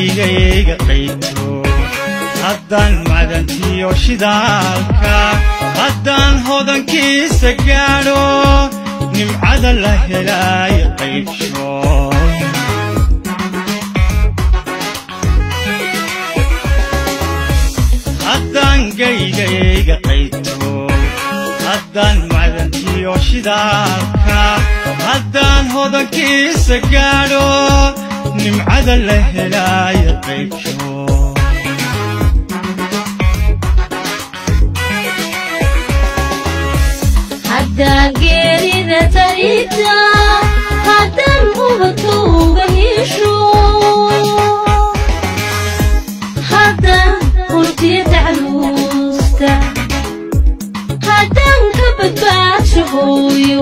geygayga qayto haddaan madantiyo shidaalka haddaan hodankiisa gaadho nimcada la helaayo qaybsho haddaan geygayga qayto haddaan madantiyo shidaalka haddaan hodankiisa gaadho nimcada la helaayo qaybsho haddaan geerida tarida haddaan ubadka uga hesho haddaan hurtiya tacluusta haddaan ka badbaadsho hooyo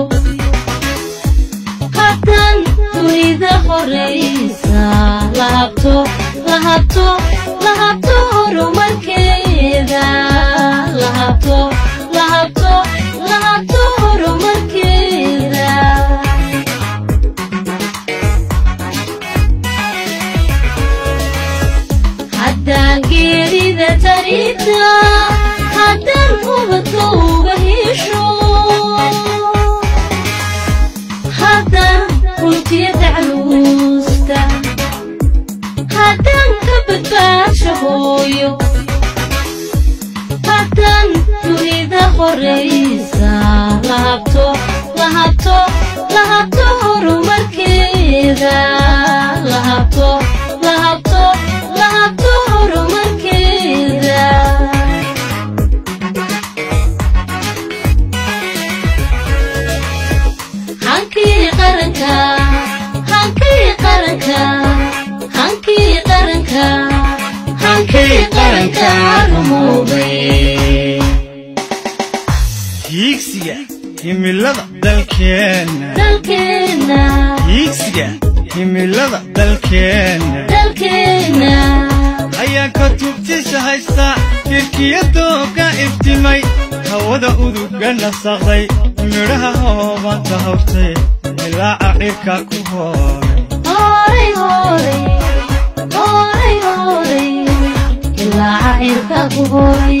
haddaan dunida horaysa lahabto lahabto lahabto horumarkeeda lahabto lahabto lahabto horumarkeeda haddaan geerida tarida haddaan ubadka uga hesho haddaan runtiya tacluusta haddaan ka badbaadsho hooyo haddaan dunida horaysa lahabto lahabto lahabto horumarkeeda lahabto lahabto lahabto horumarkeeda hankii qaranka hankii qaranka hankii qaranka hankii qaranka rumowday hiigsiga himilada dalkeenna dalkeenna hiigsiga himilada dalkeenna dalkeenna ayaan ka tubtisa haysta kirkiyadooga iftimay hawada uduga nasaqday midhaha hoobanta hawtay ilaaca dhirka ku hooray horay horay horay horay ilaa cirka ku horay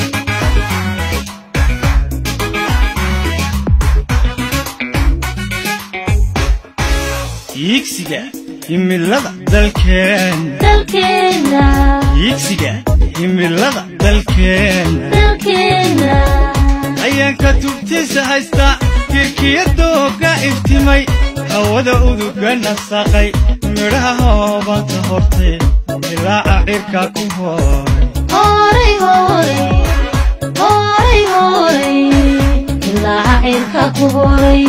hiigsiga himilada dalkeenna dalkeenna hiigsiga himilada dalkeenna dalkeenna ayaan ka tubtisa haysta kirkiyadooga iftimay hawada uduga nasaqay midhaha hoobanta hortay ilaaca dhirka ku hooray horay horay horay horay ilaa cirka ku horay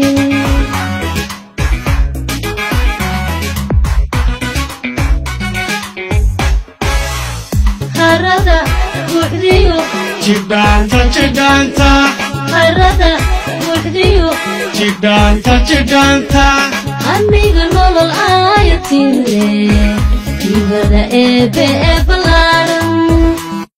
harada buuxdiyo jidhaanta jidhaanta harada buuxdiyo jidhaanta jidhaanta aniga nolol aayatile ibada eebe eba